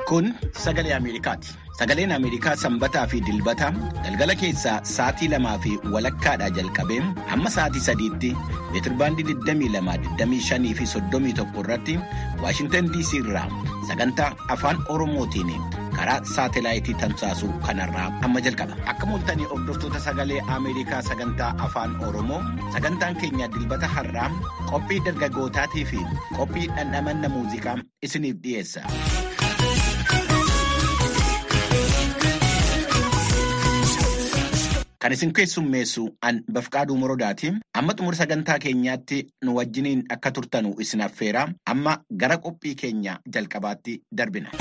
Kun sagalee Ameerikaati. Sagaleen Ameerikaa sanbataa fi dilbata galgala keessaa sa'aatii lamaa fi walakkaadhaa jalqabee hamma sa'aatii sadiitti meetirbaandii 22, fi 31 irratti Waashintan DC irraa sagantaa afaan Oromootiin karaa saatelaayitii tamsaasuu kanarraa amma jalqaba. Akka mul'atanii hordoftoota sagalee Ameerikaa sagantaa afaan Oromoo sagantaan keenya dilbata har'aa qophii dargaggootaatii fi qophii dhandhamanna muuziqaa isiniif dhiyeessa. Kan isin keessummeessu an bafqaaduu morodaati. Amma xumura sagantaa keenyaatti nu wajjiniin akka turtanu isin affeera. Amma gara qophii keenya jalqabaatti darbina.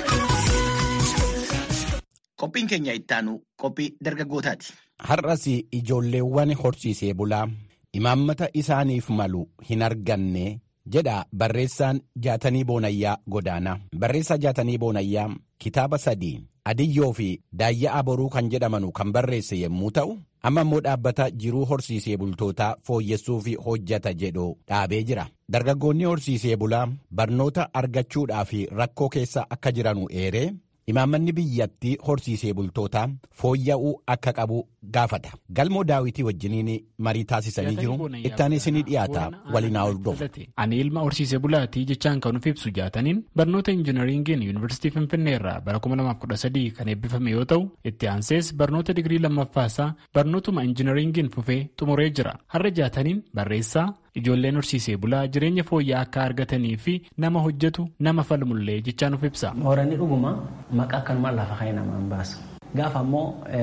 Qophiin keenya ittaanu qophii dargaggootaati. Har'as ijoolleewwan horsiisee bulaa imaammata isaaniif malu hin arganne jedha barreessaan jaatanii boonayyaa godaana. Barreessaa jaatanii boonayyaa kitaaba sadii. Adiyyoo fi daayyaa boruu kan jedhamanu kan barreesse yommuu ta'u, amma immoo dhaabbata jiruu horsiisee bultootaa fooyyessuuf hojjata jedhu dhaabee jira. Dargaggoonni horsiisee bulaa barnoota argachuudhaaf rakkoo keessa akka jiranu eeree imaammanni biyyattii horsiisee bultootaa fooyya'uu akka qabu gaafata. Galmoo daawitii wajjiniin marii taasisanii jiru. Ittaan isinii dhiyaata waliin haa hordofu. Ani ilma horsiisee bulaatii jechaan kan nuuf ibsu jaataniin barnoota injinaringiin yuunivarsiitii Finfinnee irraa bara 2013 kan eebbifame yoo ta'u, itti aansees barnoota digirii lammaffaasaa barnootuma injinaringiin fufee xumuree jira. Har'a jaataniin barreessaa ijoolleen horsiisee bulaa jireenya fooyya'aa akka argatanii fi nama hojjetu nama falmullee jechaan nuuf ibsa. Mooranni dhuguma maqaa akkanumaan lafa ka'ee namaan baasa. Gaafa ammoo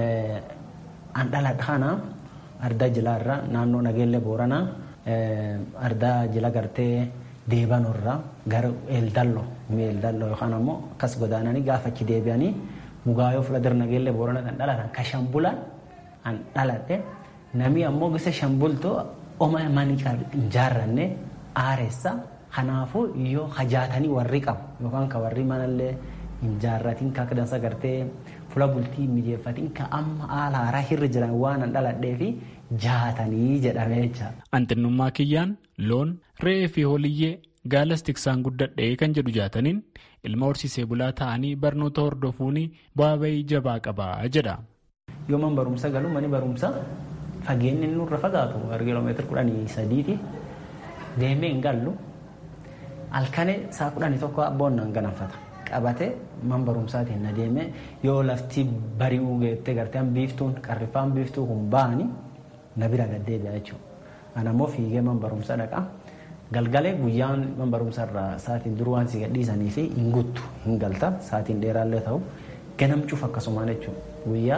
an dhaladha kana ardaa jilaarra naannoo nageellee booranaa ardaa jila gartee deebanorra gara eeldallo eeldallo yookaan ammoo akkas godaananii gaafa achi deebi'anii mugaayoo fuuldura nageellee boorana kan dhalatan ka shambulan an dhaladhe namni ammoo gisa shambultoo oma manii hin jaarranne aareessa kanaafuu yoo hajaatanii warri qabu yookaan ka warri manallee hin jaarratiin ka akka dansa gartee fuula bultii mijeeffatiin ka amma haala haaraa hirri jiran waan an dhaladhee fi jaatanii jedhamee jecha. Anxinnummaa kiyyaan loon re'ee fi holiyyee gaalas tiksaan guddadhee kan jedhu jaataniin ilma horsiisee bulaa ta'anii barnoota hordofuun bu'aa bahii jabaa qabaa jedha. Yoo man barumsa galu mani barumsa fageenyi nurra fagaatu kiiloomeetira kudhanii sadiiti deemee hin gallu halkanii saa kudhanii tokko abboon nan ganamfata. qabate man barumsaatiin na deeme yoo lafti bari'uu geette gartee biiftuun qarrifaan biiftuu kun ba'anii na bira gaddeebi'a jechuudha. Ana immoo fiigee man barumsa dhaqa. Galgalee guyyaan man barumsa irraa sa'aatiin duruu waan si gadhiisanii fi hin guttu hin galta sa'aatiin dheeraallee ta'u ganamchuuf akkasumaan jechuudha. Guyyaa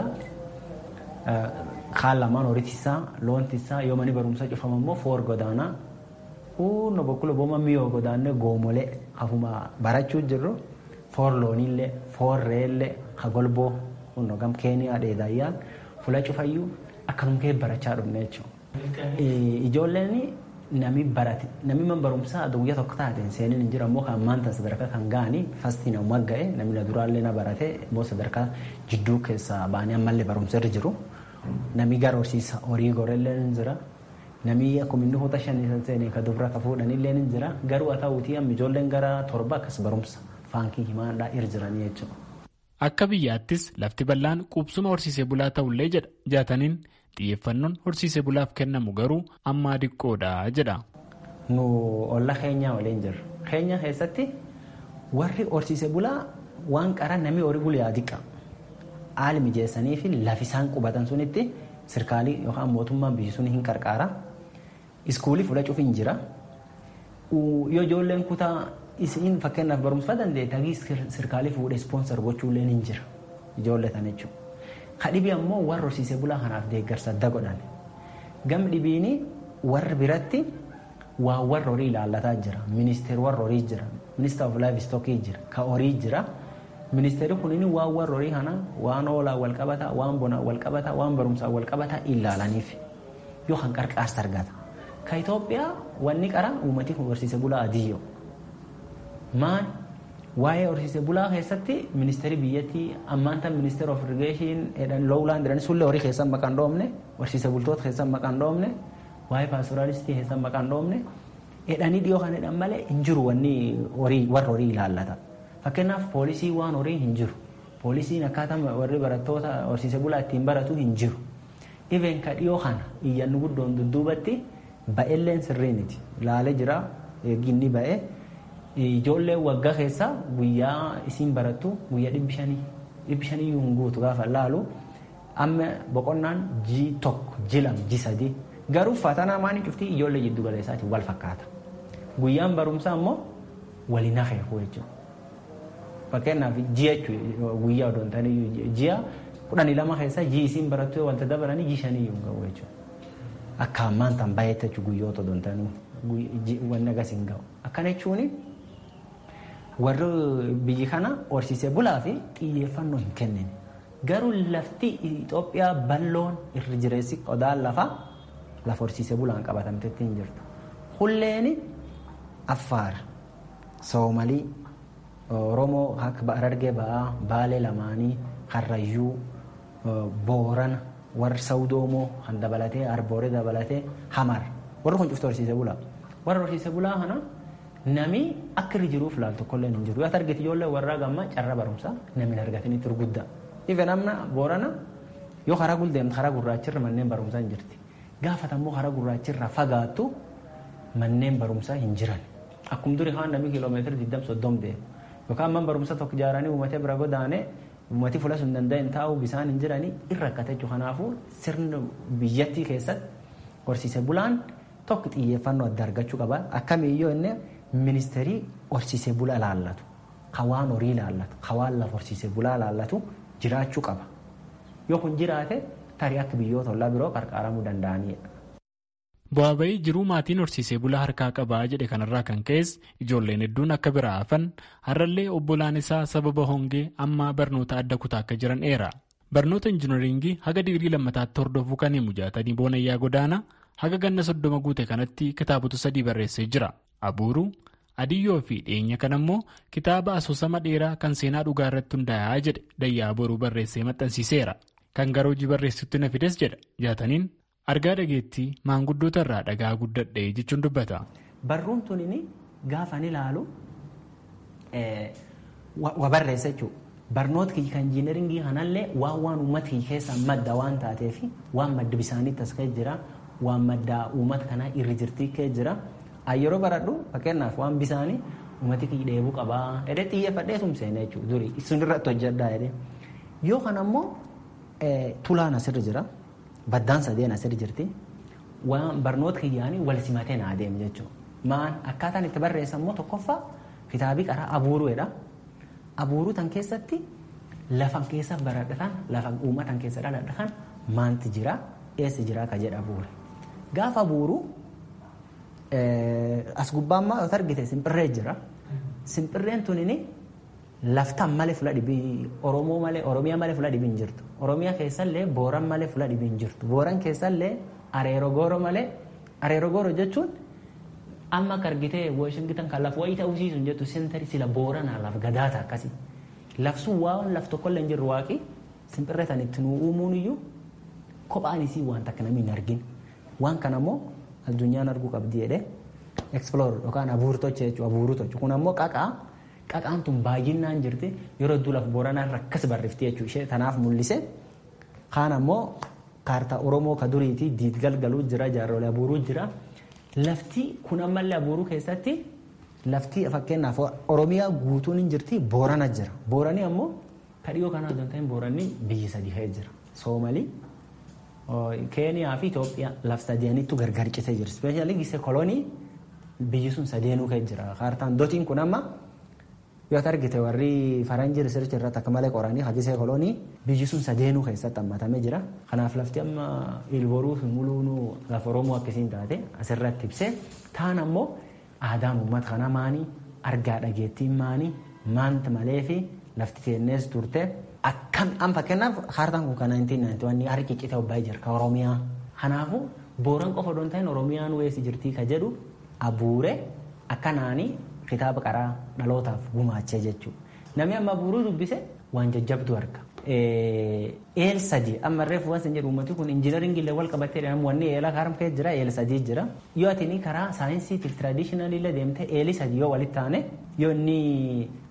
kaan lamaan horitisaa loontisaa yoo mani barumsa cufama immoo foor godaanaa kunno bokkula booma miyoo godaannee goomolee hafuma barachuu jirru. foor looniillee foor re'eellee hagolboo kunno gam keeniyaa dheedaayyaan fula cufayyuu akkanum kee barachaa dhufne jechuudha. Ijoolleen nami barate nami man barumsaa guyyaa tokko taateen seenin hin jiran immoo kan maanta sadarkaa kan ga'anii fastii na magga'e namni na duraallee na barate immoo sadarkaa jidduu keessaa ba'anii ammallee barumsa irra jiru. Nami gara horsiisa horii gorellee ni jira. Nami akkuma inni hoota shanii seenee ka dubra ka fuudhanillee ni jira. Garuu haa ta'uutii amma ijoolleen gara torba akkas barumsa. faankii himaadhaa irra jiranii jechuudha. Akka biyyaattis lafti bal'aan qubsuma horsiisee bulaa ta'ullee jedha jaataniin xiyyeeffannoon horsiisee bulaaf kennamu garuu ammaa diqqoodha jedha. Nu olla keenyaa waliin jirra. Keenya keessatti warri horsiisee bulaa waan qara namni horii bulaa diqqa. Haali mijeessanii fi lafi isaan qubatan sunitti sirkaalii yookaan mootummaan biyyi sun hin qarqaara. Iskuulii fudhachuuf hin jira. Yoo ijoolleen kutaa isin fakkeenyaaf barumsa dandeette hagii sirkaalii fuudhee ispoonsar gochuullee ni jira ijoollee tan jechuudha. Kadhibii ammoo warra horsiisee bulaa kanaaf deeggarsa adda godhan. Gam dhibiini warri biratti waa warra horii ilaallataa jira. Ministeerri warra horii jira. Ministeera of laayiv istookii jira. Ka horii jira. Ministeerri kunin waan warra horii kana waan oolaa wal qabataa, waan bonaa wal qabataa, waan barumsaa wal qabataa ilaalaniif yoo kan qarqaarsa argata. Ka Itoophiyaa wanni qara uummatii horsiisee bulaa adiyyoo. Maal waa'ee horsiisee bulaa keessatti ministeerri biyyattii ammaanta ministeera of irrigeeshin lowlaan jedhanii sullee horii keessan maqaan dhoofne horsiisee bultoota keessan maqaan dhoofne waa'ee paastoraalistii keessan maqaan dhoofne jedhanii dhiyoo kan jedhan malee hin jiru wanni horii warra horii ilaallata. Fakkeenyaaf poolisii waan horii hin jiru. Poolisiin akkaataa warri barattoota horsiise bulaa ittiin baratu hin jiru. Dhibeen ka dhiyoo kana iyyanni guddoon dudduubatti ba'elleen sirriiniti. Laalee jira ginni ba'e. Ijoolleen waggaa keessa guyyaa isiin barattu guyyaa dhibbi shanii dhibbi shanii hin guutu gaafa laalu amma boqonnaan ji tokko ji lama ji sadii garuu fatanaa maanii cuftii ijoollee jiddu galeessaatiin wal fakkaata. Guyyaan barumsaa immoo waliin hakeeku jechuudha. Fakkeenyaaf ji'a jechuudha guyyaa odoo hin taane ji'a kudhanii lama keessa ji isiin barattu wanta dabalanii ji shanii hin ga'u jechuudha. Akka ammaan tan baay'eetti jechuudha guyyoota odoo hin taane wanni agas hin ga'u. Akkana jechuun warri biyyi kana horsiisee bulaa fi xiyyeeffannoo hin kennine. Garuu lafti Itoophiyaa balloon irra jireessi qodaan lafa lafa horsiisee bulaan qabatamtetti hin jirtu. Hulleen Affaar, Soomalii, Oromoo akka Harargee ba'aa, Baalee lamaanii, Karrayyuu, Boorana, warri Sawdoomoo kan dabalatee, Arbooree dabalatee, Hamar. Warri kun cuftu horsiisee bulaa. Warra horsiisee bulaa kana nami akka irra jiruuf laal tokkollee hin jiru. Yoo argite ijoollee warraa gammaa carra barumsaa namni argatanii turguddaa. Ife namna Boorana yoo karaa guldeemtu karaa gurraachirra manneen barumsaa hin jirti. Gaafatammoo karaa gurraachirra fagaattu manneen barumsaa hin jiran. Akkuma durii kaan namni kiiloomeetira 20 soddom deemu. Yookaan man barumsa tokko ijaaranii uummatee bira godaanee uummatii fuula sun danda'an taa'u bisaan hin jiranii irra akka jechuudha. Kanaafuu sirna biyyattii keessatti horsiise bulaan tokko xiyyeeffannoo adda argachuu qaba. Akkamiyyoo inni ministeerii horsiise bulaa laallatu, hawaan horii laallatu, hawaan lafa horsiise bulaa laallatu jiraachuu qaba. Yoo kun jiraate tarii akka biyyoota ollaa biroo qarqaaramuu danda'anidha. Bu'aa bahii jiruu maatiin horsiisee bulaa harkaa qabaa jedhe kanarraa kan ka'es ijoolleen hedduun akka biraa hafan har'allee obbolaan isaa sababa hongee amma barnoota adda kutaa akka jiran eera. Barnoota injinaringii haga digirii lammataatti hordofuu kan himu jaatanii boonayyaa godaana haga ganna soddoma guute kanatti kitaabota sadii barreessee jira. Abuuruu, Adiyyoo fi dhiyeenya kan ammoo kitaaba asoosama dheeraa kan seenaa dhugaa irratti hundaa'aa jedhe dayyaa boruu barreessee maxxansiiseera. Kan gara hojii barreessutti na fides jedha jaataniin argaa dhageettii maanguddoota irraa dhagaa guddadhe jechuun dubbata. Barruun tuni gaafa ni ilaalu wa barreessa jechuudha. Barnoota kiyya kan injiinaringii kanallee waan waan uummata kiyya keessaa madda waan taateef waan madda bisaaniitti as ka'e jira waan madda uummata kanaa irra jirtii ka'e jira. Yeroo baradhu fakkeenyaaf waan bisaanii uummati kiyya dheebuu qabaa jedhee xiyyeeffadhee tumseena jechuudha durii sun irratti hojjedhaa jedhee. Yoo kana ammoo tulaan asirra jira baddaan sadeen asirra jirti waan barnoota kiyyaanii wal simatee naa deemu jechuudha. Maan akkaataan itti barreessan immoo tokkoffaa kitaabii qaraa abuuruudha. Abuuruu tan keessatti lafa keessa baradhatan lafa uummatan keessa dhaladhatan maanti jira eessa jira ka jedha abuure. Gaafa abuuruu as gubbaa ammaa yoo argite simpirree jira. Simpirreen tunini laftaan malee fula dhibii Oromoo malee Oromiyaa malee fula dhibii hin jirtu. Oromiyaa keessallee Booran malee fula dhibii hin jirtu. Booran keessallee Areero Gooro malee Areero Gooro jechuun amma akka argitee Washington kan lafa wayii ta'uu siisu jettu seentari sila Booranaa lafa gadaata akkasii. Lafsuun waan laf tokkollee hin jirru waaqi simpirree tan itti nuu uumuun iyyuu kophaan isii waan takka namni hin argin. Waan kana immoo addunyaan arguu qabdi jedhee explorer yookaan abuurtocha jechuudha abuurutocha kun ammoo qaqaa qaqaan tun baay'inaan jirti yeroo hedduu lafa booranaa irra akkas barrifti jechuudha ishee tanaaf mul'ise kaan ammoo kaartaa oromoo ka duriiti diid galgaluu jira jaarrolee abuuruu jira lafti kun ammallee abuuruu keessatti lafti fakkeenyaaf oromiyaa guutuun hin jirti boorana jira booranii ammoo ka dhiyoo kanaa osoo hin ta'in booranni biyyi sadii ka'ee jira soomalii keeniyaa fi Itoophiyaa laf sadeenitu gargar citee jira. Ispeeshaalii gisee kolonii biyyi sun sadeenuu ka'ee jira. Kaartaan dotiin kun amma yoo argite warri faranjii risirchi irratti akka malee qoranii hagisee kolonii biyyi sun sadeenuu keessatti hammatamee jira. Kanaaf lafti amma ilboruu fi muluunuu lafa Oromoo akkasiin taate asirratti ibsee taan ammoo aadaan uummata kana maanii argaa dhageettiin maanii maanta malee fi lafti teennees turte akkam an fakkeenyaaf kaartaan kun kan 1991 harki ciccite obbaa'ee jira ka Oromiyaa. Kanaafuu booran qofa odoon ta'in Oromiyaan weessi jirtii ka jedhu abuure akkanaanii kitaaba qaraa dhalootaaf gumaachee jechuudha. Namni amma abuuruu dubbise waan jajjabdu arga. Eel sadii amma reefu waan jedhu uummati kun injiinaringii illee wal qabatee jedhamu wanni eela kaaramkee jira eel sadii jira. Yoo ati karaa saayinsiitiif tiraadishinalii illee deemte eeli sadii yoo walitti taane yoo inni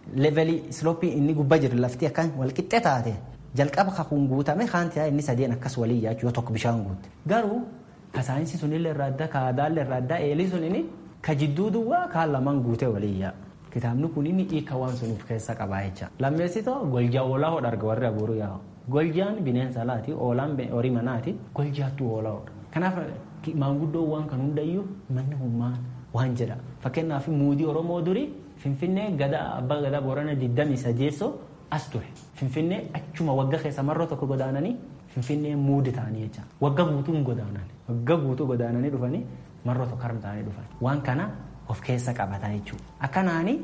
levelii islooppii inni gubbaa jiru lafti akkan walqixxe taate jalqaba kakuun guutame kaanti inni sadeen akkas walii yaachuu yoo tokko bishaan guutte garuu ka saayinsii sunillee irraa adda ka aadaallee irraa adda eelii sun inni ka jidduu duwwaa kaan lamaan guutee walii yaa kitaabni kun inni hiika waan sun of keessa qabaa jecha lammeessitoo goljaa oolaa hodha arga warri abuuruu yaa goljaan bineensa alaati oolaan horii manaati goljaattu oolaa hodha kanaaf maanguddoo waan kan hundayyuu manni hummaan waan jedha fakkeenyaaf muudii oromoo durii finfinnee gada abbaa gadaa boorana digdamii sadeessoo as ture finfinnee achuma wagga keessa marroo tokko godaananii finfinnee muudi ta'anii jecha wagga guutuun godaanan wagga guutuu godaananii dhufanii marroo tokko harma ta'anii dhufan waan kana of keessa qabataa jechuudha akkanaani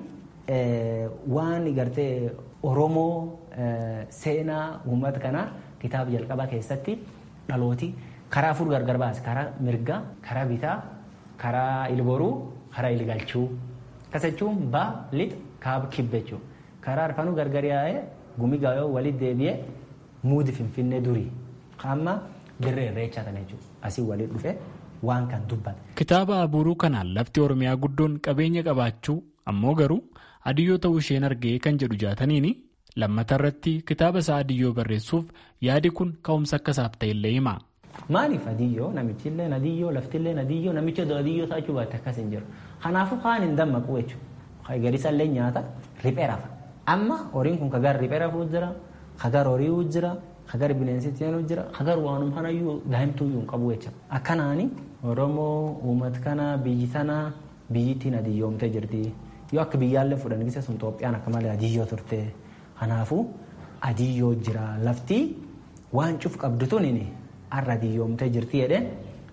waan gartee oromoo seenaa uummata kanaa kitaaba jalqabaa keessatti dhalooti karaa afur gargar baase karaa mirgaa karaa bitaa karaa ilboruu karaa ilgalchuu akkas jechuun baa lixa kaaba kibba jechuudha karaa arfanuu gargar yaa'ee gumi gaayoo walitti deebi'ee muudi finfinnee durii amma dirree irreechaa kana jechuudha asii walitti dhufee waan kan dubbata. Kitaaba abuuruu kanaan lafti Oromiyaa guddoon qabeenya qabaachuu ammoo garuu adiyyoo ta'uu isheen argee kan jedhu jaataniini lammata irratti kitaaba isaa adiyyoo barreessuuf yaadi kun ka'umsa akka isaaf ta'ellee hima. Maaliif adiyyoo namichillee adiyyoo laftillee adiyyoo namicha adiyyoo taachuu baatte akkas hin jiru. Kanaafuu kaan hin dammaqu jechuudha. Gadisallee nyaata riphee rafa. Amma horiin kun kagar riphee rafuu jira, kagar horii jira, kagar bineensi seenuu jira, kagar waanuma kanayyuu daa'imtuu hin qabu jecha. Akkanaani Oromoo uummata kana biyyi tana biyyittiin adiyyoomtee jirti. Yoo akka biyyaallee fudhan gisa sun Itoophiyaan akka malee adiyyoo turte. Kanaafuu adiyyoo jira lafti waan cuf qabdu tuni har'a adiyyoomtee jirti jedhee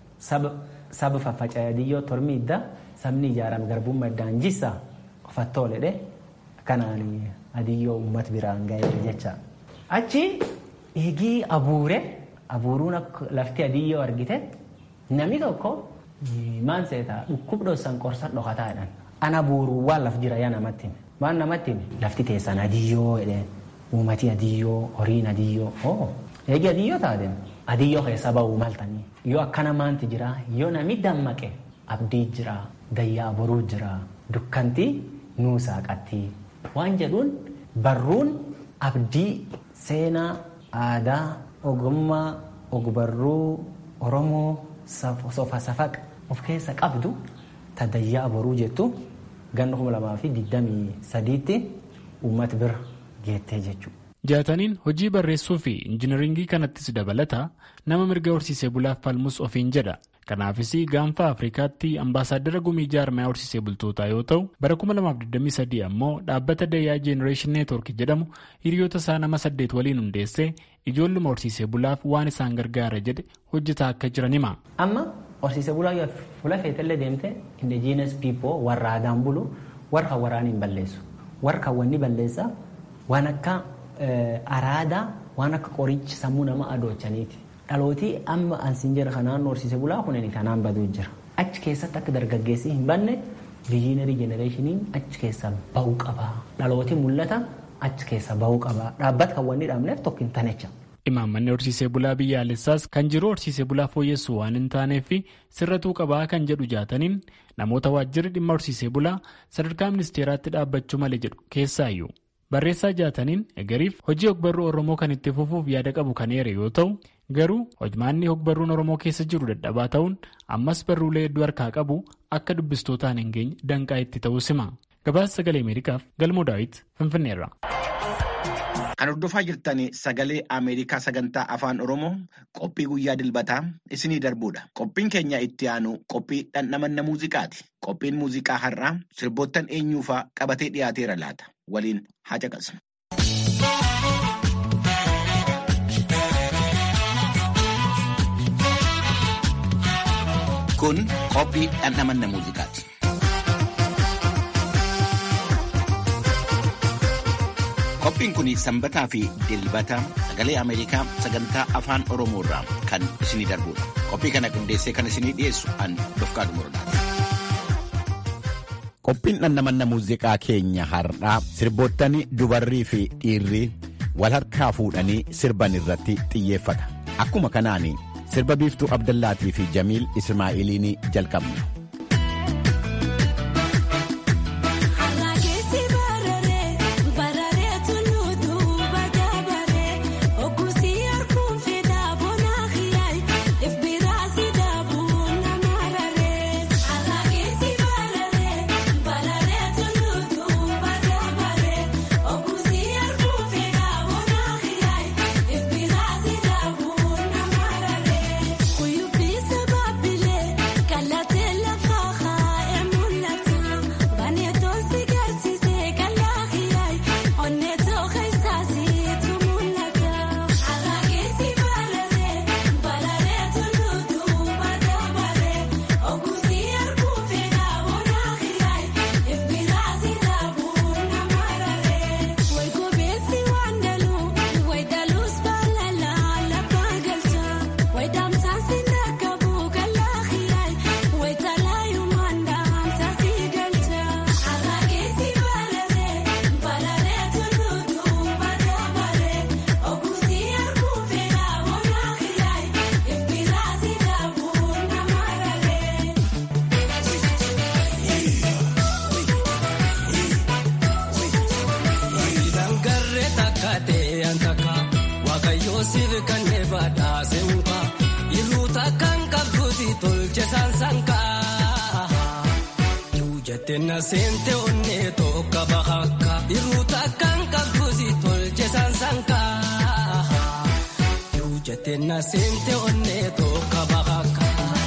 saba faffaca'ee adiyyoo tormi idda sabni ijaarame garbummaa iddaan jissa ofattoo ledhe kanaan adiyyoo uummata biraan ga'e jecha. Achi eegii abuure abuuruun lafti adiyyoo argite namni tokko maan seetaa dhukkub dhossan qorsa dhokataa jedhan. Ana buuruu waan laf jira yaa namatti hime. Waan namatti hime lafti teessan adiyyoo jedheen uummati adiyyoo horiin adiyyoo oo eegi adiyyoo taate adiyyoo keessa ba'uu maltanii yoo akkana maanti jira yoo nami dammaqe abdii jira dayyaa boruu jira dukkanti nuusaa qatti waan jedhuun barruun abdii seenaa aadaa ogummaa ogbarruu oromoo sofa safaqa of keessa qabdu ta dayyaa boruu jettu ganna kuma lamaa fi digdamii sadiitti uummata bira geettee jechuudha. Jaataniin hojii barreessuu fi injinaringii kanattis dabalata nama mirga horsiisee bulaaf falmus ofiin jedha. Kanaafis gaanfa Afrikaatti ambaasaaddara gumii jaarmaya horsiisee bultootaa yoo ta'u bara 2023 ammoo dhaabbata dayyaa Generation Network jedhamu hiriyoota isaa nama saddeet waliin hundeessee ijoolluma horsiisee bulaaf waan isaan gargaara jedhe hojjetaa akka jiran hima. Amma horsiisee bulaa yoo fuula feetallee deemte indigenous people warra aadaan bulu warra waraana hin balleessu. Warra wanni balleessa waan akka araadaa waan akka qorichi sammuu nama adoochaniiti. Dhalootii amma ansiin jira kanaan horsiisee bulaa kunin kanaan baduu jira. Achi keessatti akka dargaggeessi hin banne viijinarii jenereeshiniin achi keessa bahuu qaba. Dhalootii mul'ata achi keessa bahuu qaba. Dhaabbata kan wanni dhaabneef tokko hin tanecha. Imaammanni horsiisee bulaa biyyaalessaas kan jiru horsiisee bulaa fooyyessu waan hin taaneef sirratuu qabaa kan jedhu jaataniin namoota waajjirri dhimma horsiisee bulaa sadarkaa ministeeraatti dhaabbachuu malee jedhu keessaayyuu. Barreessaa jaataniin egeriif hojii ogbarruu Oromoo kan itti fufuuf yaada qabu kan eere yoo ta'u garuu hojmaanni ogbarruun Oromoo keessa jiru dadhabaa ta'uun ammas barruulee hedduu harkaa qabu akka dubbistootaan hin geenye danqaa itti ta'uu hima. Gabaasa sagalee Ameerikaaf Galmoo Daawit Finfinneerra. Kan hordofaa jirtan sagalee Ameerikaa sagantaa afaan Oromoo qophii guyyaa dilbataa isinii darbuudha. Qophiin keenya itti aanu qophii dhandhamanna muuziqaati. Qophiin muuziqaa har'aa sirboottan eenyuufaa qabatee dhiyaateera laata. Waliin haa caqasnu. Kun qophii dhandhamanna muuziqaati. Qophiin kun sanbataa fi dilbata sagalee Ameerikaa sagantaa afaan Oromoo irraa kan isinii darbudha. Qophii kana qindeessee kan isinii dhiyeessu an Dofqaadu Muradaati. Qophiin dhandhamanna muuziqaa keenya har'aa sirboottan dubarrii fi dhiirri wal harkaa fuudhanii sirban irratti xiyyeeffata. Akkuma kanaan sirba biiftuu Abdallaatii fi Jamiil Ismaa'iliin jalqabna. kannee badhaase muka irruuta kan qabduuti tolche saansankaa. Jette na seente onnee tokko bahakka irruuta kan qabduuti tolche saansankaa. Jette na seente onnee tokko bahakka.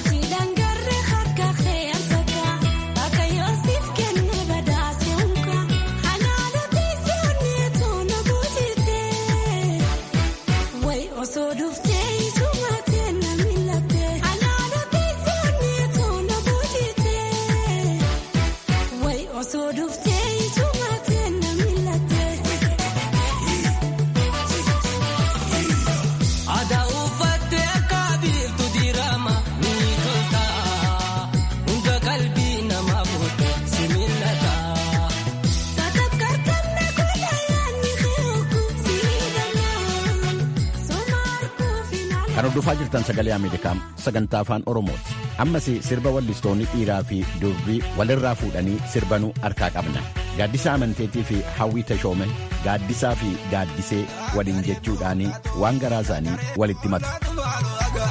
Kan hordofaa jirtan sagalee Ameerikaa sagantaa afaan Oromooti. Ammas sirba wallistoonni dhiiraa fi durbii walirraa fuudhanii sirbanuu harkaa qabna. Gaaddisaa amanteetii fi hawwii tashoome gaaddisaa fi gaaddisee waliin jechuudhaan waan garaa isaanii walitti matu.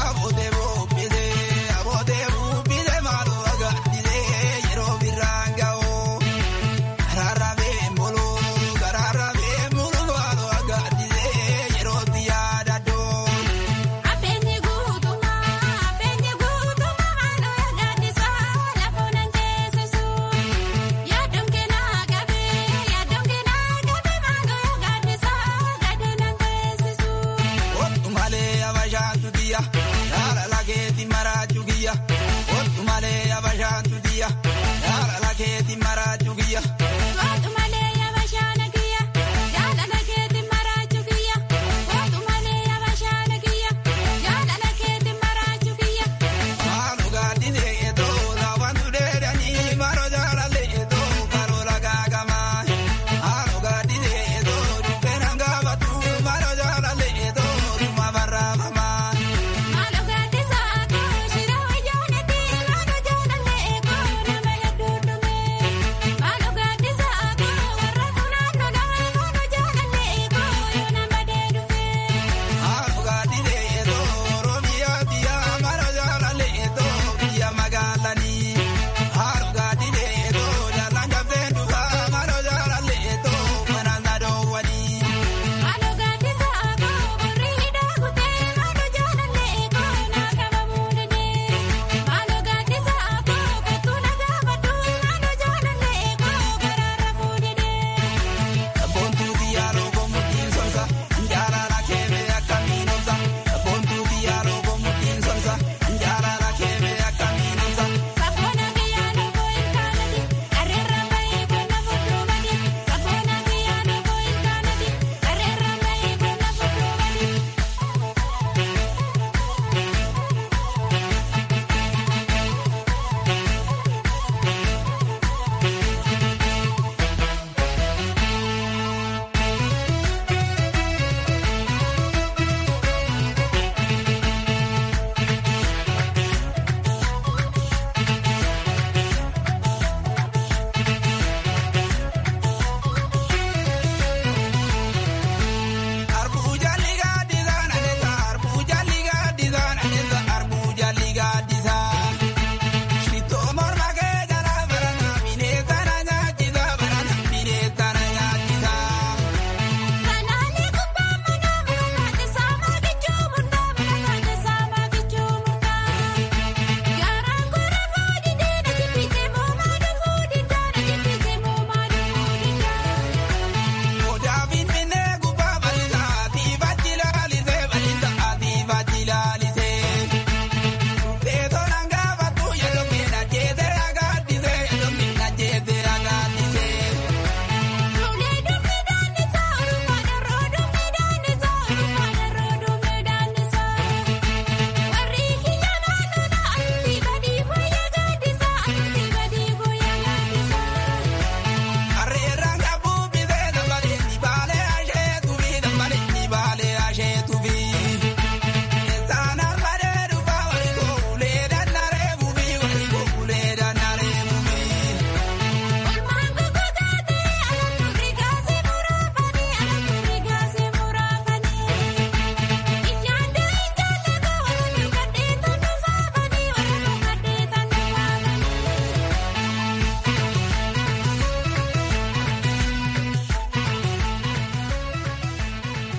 Aboote buuphisee aboote buuphisee maaloo aga dhisee yeroo birraan gahu.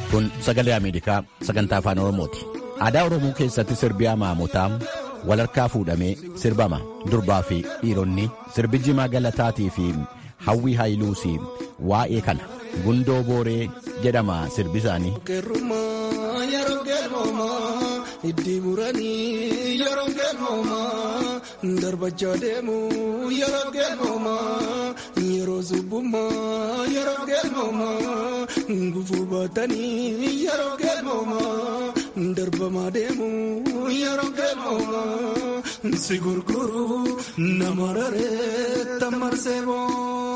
Kun sagalee Ameerikaa sagantaa afaan Oromooti. Aadaa Oromoo keessatti sirbi amaamotaa walharkaa fuudhamee sirbama. Durbaa fi dhiironni sirbi jimaa galataatii fi hawwii haayiluusii waa'ee kana gundoo booree jedhama sirbi isaanii. Itti muranii yeroo galmoomaa darbachaa deemu yeroo galmoomaa yeroo subbummaa yeroo galmoomaa gufuu baatanii yeroo galmoomaa darbamaa deemu yeroo galmoomaa si gurguru nama raree tammarsee boo.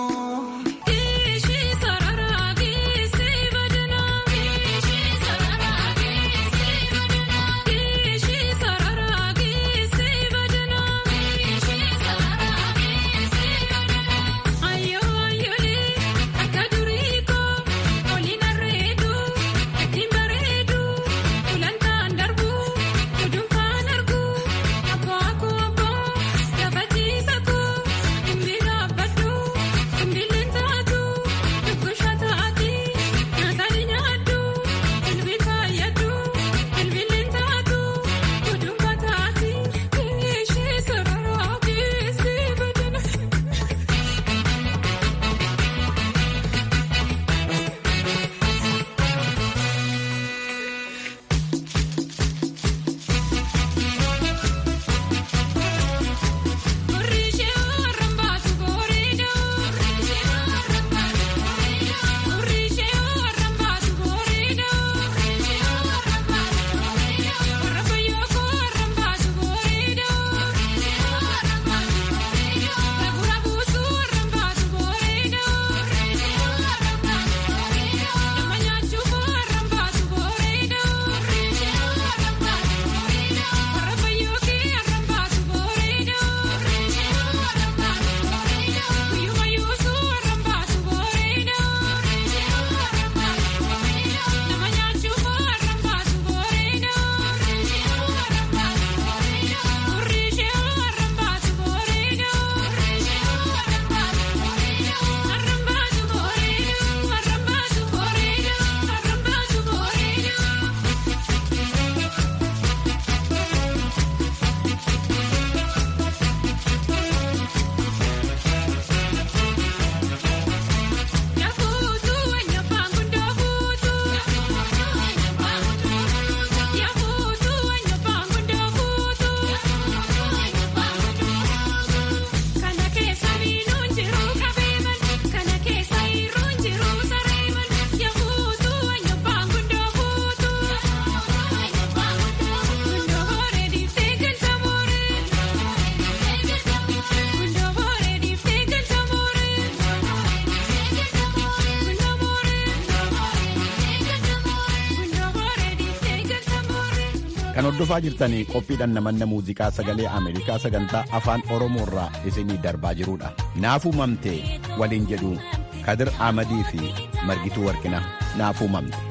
Kan hordofaa jirtanii qophiidhaan namanna muuziqaa sagalee Ameerikaa sagantaa afaan Oromoo irraa isinii darbaa jirudha. Naafuu mamtee waliin jedhu Kadir Amadii fi Margituu Warqinaa naafuu mamte.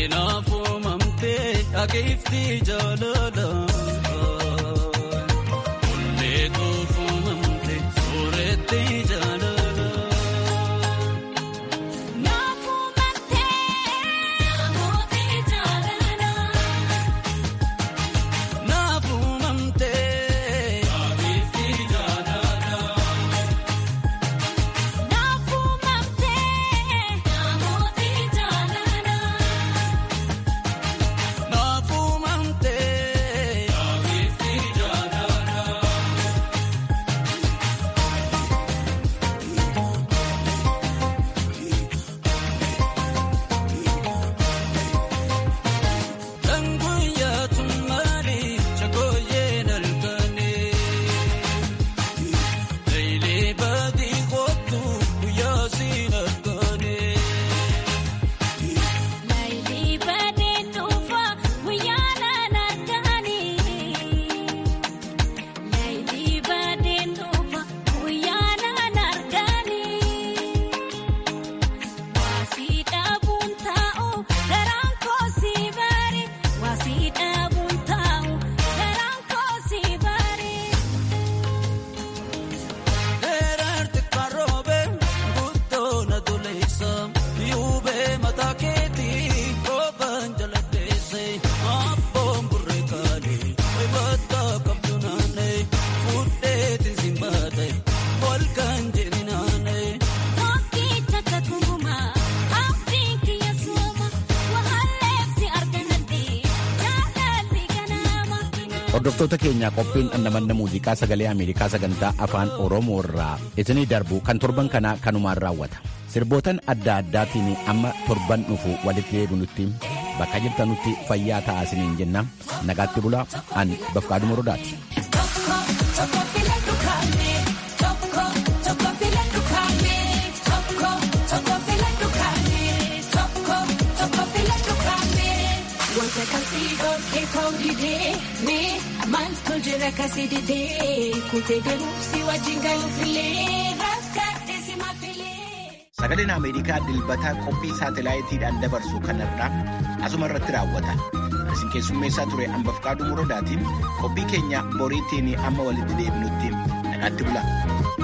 Kanaafuu mamtee akeefti jaalala. Leetofuu mamtee sooretti jaalala. Naafuu mamtee namooti jaalala. Naafuu mamtee akeefti jaalala. Naafuu mamtee namooti jaalala. Naafuu mamtee akeefti jaalala. Danguyaa tummaali chakooyee nalkanii. Leeylee baadii kootu guyyaa siin arganii. Laayilii baadeen dhuunfaa guyyaa naan arganii. Laayilii baadeen dhuunfaa guyyaa naan arganii. Waasii dhaabuun taa'u garaan koosii baari. Waasii dhaabuun taa'u garaan koosii baari. Dheerarti karoobee guddoon adoleessa yuubee mataa keetii roobaan jala deesse abboon burree kaalee wayibataa qabdu naannee fudheetiin simbaate holkaan jedhi naannee. Tokkicha kakumaa abdiin kiyya sooma wahaleefsi arganadhe jaalalli ganaama. Hordoftoota keenyaa qophiin dhandhamanna muuziqaa sagalee Ameerikaa sagantaa afaan Oromoo irraa isinii darbu kan torban kanaa kanumaan raawwata. Sirbootan adda addaatiin amma torban dhufu walitti deebinutti bakka jirtanutti fayyaa ta'aa isiniin jenna. Nagaatti bulaa an Bafqaaduma Rodaati. Tokko tokko filadhu kaane tokko tokko filadhu kaane tokko tokko filadhu kaane tokko tokko filadhu kaane. Wanta kasii dhorkee ta'uu didee mee maaltu jira kasii didee kutee deemuuf si wajjin galuufillee rakkatee si mafilee. Sagaleen Ameerikaa dilbataa qophii saatalaayitiidhaan dabarsu kanarraa asuma irratti raawwata. Isin keessummeessaa ture Ambafqaaduu Murodaatiin qophii keenya boriitiin amma walitti deebinutti nagaatti bula.